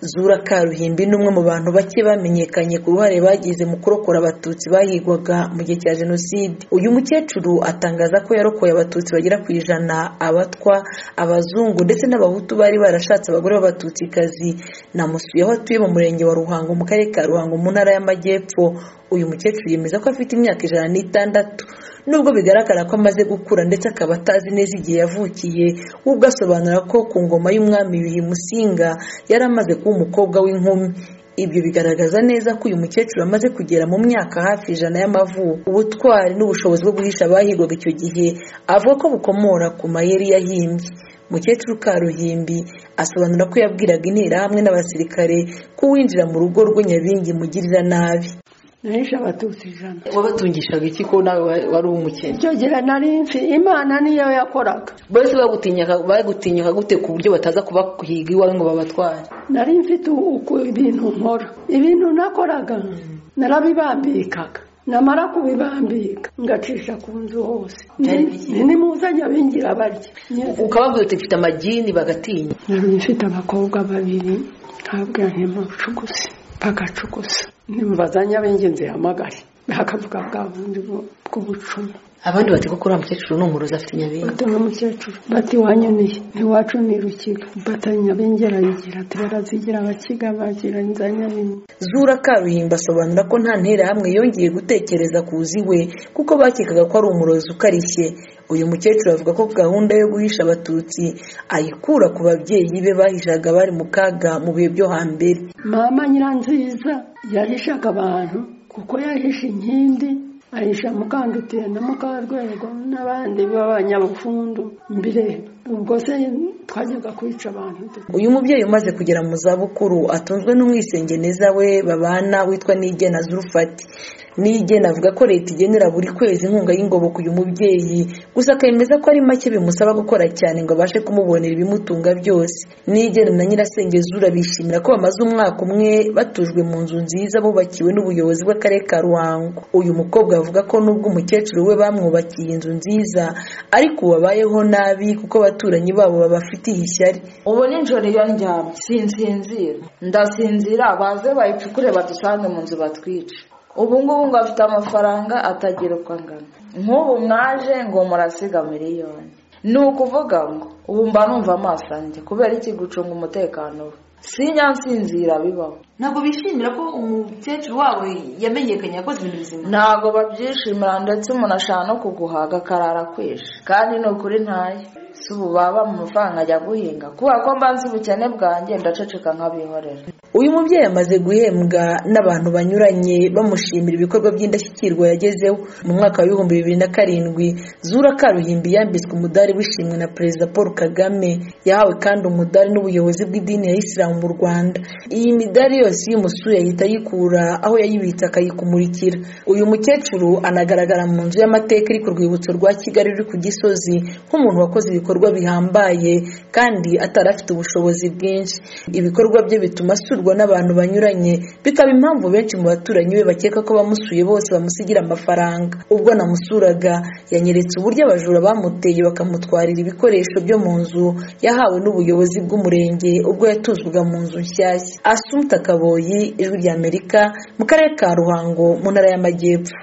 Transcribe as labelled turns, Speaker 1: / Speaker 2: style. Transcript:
Speaker 1: Zura Karuhimbi ni umwe mu bantu bake bamenyekanye ku ruhare bagize mu kurokora Abatutsi bahigwaga mu gihe cya Jenoside uyu mukecuru atangaza ko yarokoye Abatutsi bagera ku ijana abatwa abazungu ndetse n'abahutu bari barashatse abagore b'abatutsikazi namusuye aho atuye mu murenge wa Ruhango mu karere ka Ruhango mu ntara y'Amajyepfo uyu mukecuru yemeza ko afite imyaka ijana n'itandatu nubwo bigaragara ko amaze gukura ndetse akaba atazi neza igihe yavukiye we ubwo asobanura ko ku ngoma y'umwami Yuhi Musinga yari amaze kuba umukobwa w'inkumi ibyo bigaragaza neza ko uyu mukecuru amaze kugera mu myaka hafi ijana y'amavuko ubutwari n'ubushobozi bwo guhisha abahigwaga icyo gihe avuga ko bukomora ku mayeri yahimbye mukecuru karuhimbi asobanura ko yabwiraga interahamwe n'abasirikare ko uwinjira mu rugo rwe nyabingi mugirira nabi
Speaker 2: nahishe abatutsi ijana
Speaker 3: wabatungishaga iki ko nawe wari umukene
Speaker 2: icyo gihe nari nzi imana niyo yakoraga
Speaker 3: bose bagutinyuka gute ku buryo bataza kubahiga iwawe ngo babatware
Speaker 2: nari mfite uku ibintu nkora ibintu nakoraga narabibambikaga namara kubibambika ngacisha ku nzu hose
Speaker 3: Byari biki?
Speaker 2: Ni- nimuzanye abingira barya
Speaker 3: ukababwira uti mfite amagini bagatinya
Speaker 2: nari mfite abakobwa babiri nkabwira ntimucuguze bagacuguza nimubazanye abingenzi zihamagare bakavuga bwa bundi bu- bw'ubucumu
Speaker 3: abandi bati ko kuri wa mukecuru ni umurozi afite nyabingi
Speaker 2: Bati nk'umukecuru bati wanyoniye ntiwacu ni rukiga bata nyabengera yigira ati barazigira abakiga bagira inzanyabingi
Speaker 1: Zura Karuhimbi asobanura ko nta nterahamwe yongeye gutekereza kuzi we kuko bakekaga ko ari umurozi ukarishye uyu mukecuru avuga ko gahunda yo guhisha abatutsi ayikura ku babyeyi be bahishaga bari mu kaga mu bihe byo hambere
Speaker 2: mama nyiranziza yahishaga abantu kuko yahisha inkindi ahisha mukandutiye na mukarwego n'abandi b'abanyabufundu mbere ubwo se twajyaga kwica abantu dute
Speaker 1: uyu mubyeyi umaze kugera mu zabukuru atunzwe n'umwisengeneza we babana witwa Nigena Zulfati Nigena avuga ko leta igenera buri kwezi inkunga y'ingoboka uyu mubyeyi gusa akemeza ko ari make bimusaba gukora cyane ngo abashe kumubonera ibimutunga byose Nigena na Nyirasengezura bishimira ko bamaze umwaka umwe batujwe mu nzu nziza bubakiwe n'ubuyobozi bw'akarere ka Ruhango uyu mukobwa avuga ko nubwo umukecuru we bamwubakiye inzu nziza ariko ubu abayeho nabi kuko abaturanyi babo babafitiye ishyari
Speaker 4: ubu nijoro iyo ndyamye sinsinzira ndasinzira baze bayicukure badusange mu nzu batwice ubu ngubu ngo afite amafaranga atagira uko angana nk'ubu mwaje ngo murasiga miliyoni ni ukuvuga ngo ubu mba numva amaso yanjye kubera iki gucunga umutekano we sinyansinzira bibaho
Speaker 3: ntabwo bishimira ko umukecuru wawe yamenyekanye yakoze ibintu bizima
Speaker 4: ntabwo babyishimira ndetse umuntu ashaka no kuguhaga akarara kwishe kandi ni ukuri ntayo si ububaba mu mafaranga ajya guhinga kubera ko mbanza ubukene bwanjye ndaceceka nk'abihorera
Speaker 1: uyu mubyeyi amaze guhembwa n'abantu banyuranye bamushimira ibikorwa by'indashyikirwa yagezeho mu mwaka wa ibihumbi bibiri na karindwi zura karuhimbi yambitswe umudari w'ishimwe na perezida paul kagame yahawe kandi umudari n'ubuyobozi bw'idini ya isilamu mu rwanda iyi midari yose iyo umusuye ahita ayikura aho yayibitse akayikumurikira uyu mukecuru anagaragara mu nzu y'amateka iri ku rwibutso rwa kigali ruri ku gisozi nk'umuntu wakoze ibikorwa bihambaye kandi atari afite ubushobozi bwinshi ibikorwa bye bituma asurwa n'abantu banyuranye bikaba impamvu benshi mu baturanyi be bakeka ko bamusuye bose bamusigira amafaranga ubwo namusuraga yanyeretse uburyo abajura bamuteye bakamutwarira ibikoresho byo mu nzu yahawe n'ubuyobozi bw'umurenge ubwo yatuzwaga mu nzu nshyashya asumta kaboyi ijwi ry'amerika mu karere ka ruhango mu ntara y'amajyepfo